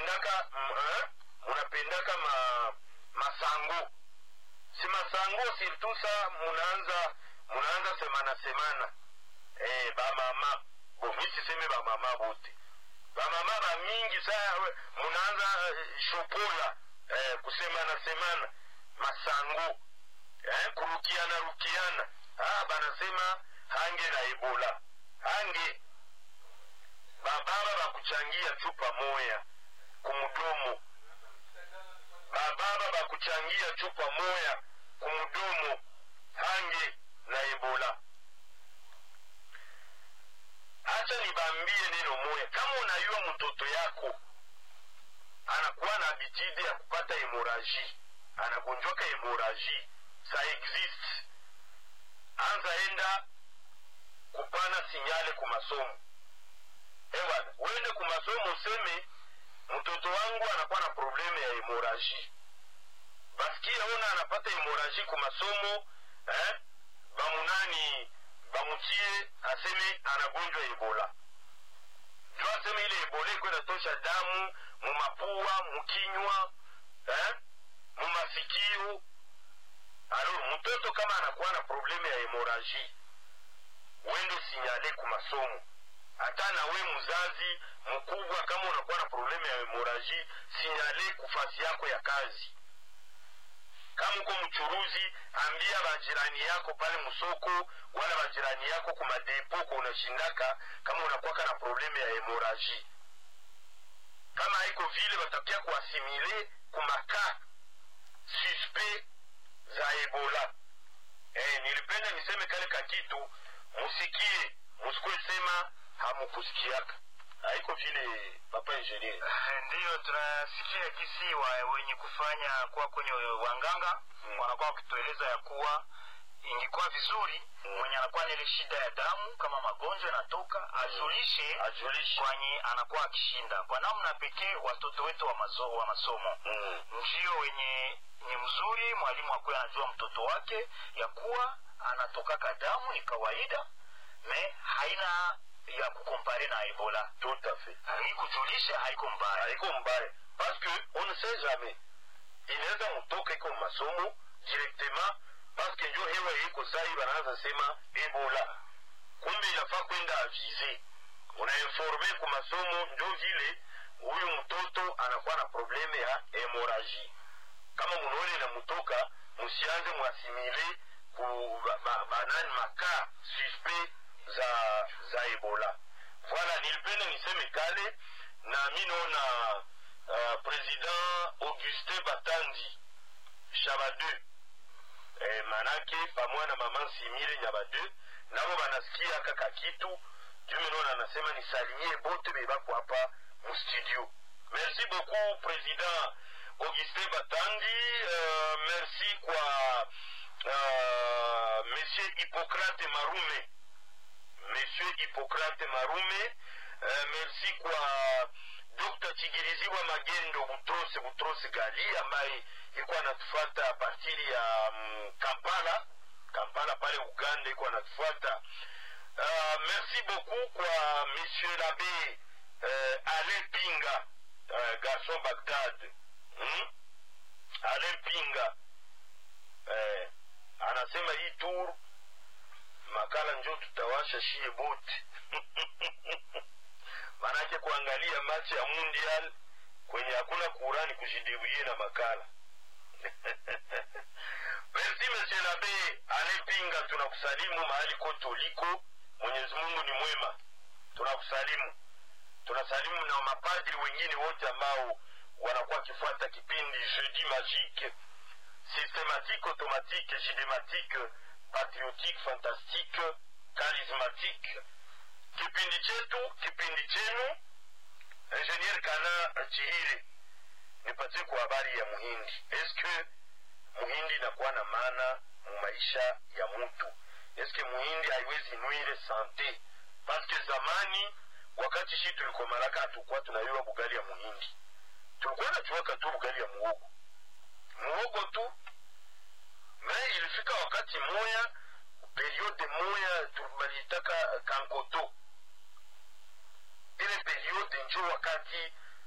munapendaka mm, eh? munapendaka ma, masango si masango surtout sa munaanza munaanza semana semana eh, bamama bo mi siseme bamama bote bamama bamingi sa we- munaanza eh, shopola eh, kusemana semana masango eh, kurukiana rukiana ah, banasema hange na ebola hange bababa bakuchangia chupa moya kumudomo bababa bakuchangia chupa moya kumudomo hange na ebola hacha nibambie neno moya kama unayua mtoto yako anakuwa na habitude ya kupata hemoraji anagonjwaka hemoraji sa exist anza enda kupana sinyale ku masomo ewana uende ku masomo useme mtoto wangu anakuwa na probleme ya hemoraji basikia ona anapata hemoraji ku masomo eh? bamunani bamutie aseme anagonjwa ebola jo aseme ile ebola iko inatosha damu mumapua mukinywa eh? mumasikio alo mtoto kama anakuwa na probleme ya hemoraji wende sinyale ku masomo hata na we mzazi mkubwa kama unakuwa na probleme ya hemoraji sinyale kufasi yako ya kazi kama uko mchuruzi ambia bajirani yako pale msoko wala bajirani yako kumadepo ko unashindaka kama unakuwaka na probleme ya hemoraji kama haiko vile batakia kuasimile kumaka suspect za ebola eh, nilipenda niseme kale kakitu musikie musikwe sema hamukusikiaka haiko vile papa ingenier ndiyo tunasikia kisi wa wenye kufanya kuwa kwenye wanganga Mm. wanakuwa wakitueleza ya kuwa ingekuwa vizuri Mm. mwenye anakuwa na ile shida ya damu kama magonjwa yanatoka ajulishe ajulishe kwenye anakuwa akishinda kwa namna pekee watoto wetu wa, mazo, wa masomo mm. ndio wenye ni mzuri mwalimu akuwe anajua mtoto wake ya kuwa anatokaka damu ni kawaida me haina ya kukompare na ebola tout à fait hii kujulisha haiko mbaya haiko mbaya parce que on ne sait jamais inaweza mtoka iko masomo directement parce que njo hewa iko sai banaanza sema ebola kumbe inafaa kwenda avise unainforme ku masomo njo vile huyu mtoto anakuwa na probleme ya hemoraji kama munaone na mutoka musianze mwasimile ku ba- ba- banani maka suspect za za ebola voilà nilipenda niseme kale na mi naona uh, president augustin batandi shabade eh, manake pamoja na mama nsimire nyabade nabo banasikia kaka kitu jumi naona anasema nisalimie bote bebako hapa mustudio merci beaucoup président augustin batandi uh, merci kwa uh, monsieur hippocrate marume monsieur hippocrate marume uh, merci kwa dr chigiriziwa magendo butrose butrose gali ambaye iko anatufuata partiri ya um, kampala kampala pale uganda iko anatufuata uh, merci beaucoup kwa monsieur l'abbé uh, alain pinga uh, garçon bagdad hmm? alain pinga eh, anasema hii tour makala njo tutawasha shie bote manake kuangalia machi ya mundial kwenye hakuna kurani kujidibulie na makala merci monsieur labe anepinga tunakusalimu mahali kote uliko mwenyezi mungu ni mwema tunakusalimu tunasalimu na mapadri wengine wote ambao wanakuwa wakifuata kipindi jeudi magique systématique automatique gidématique patriotique fantastique charismatique kipindi chetu kipindi chenu ingenier kana chihire nipatie kwa habari ya muhindi eske muhindi inakuwa na maana mu maisha ya mutu eske muhindi haiwezi nwire sante paske zamani wakati shi tulikomalaka hatukuwa tunayua bugali ya muhindi tulikuwa najuaka tu bugali ya muhogo muhogo tu me ilifika wakati moya periode moya balitaka kankoto ile periode njo wakati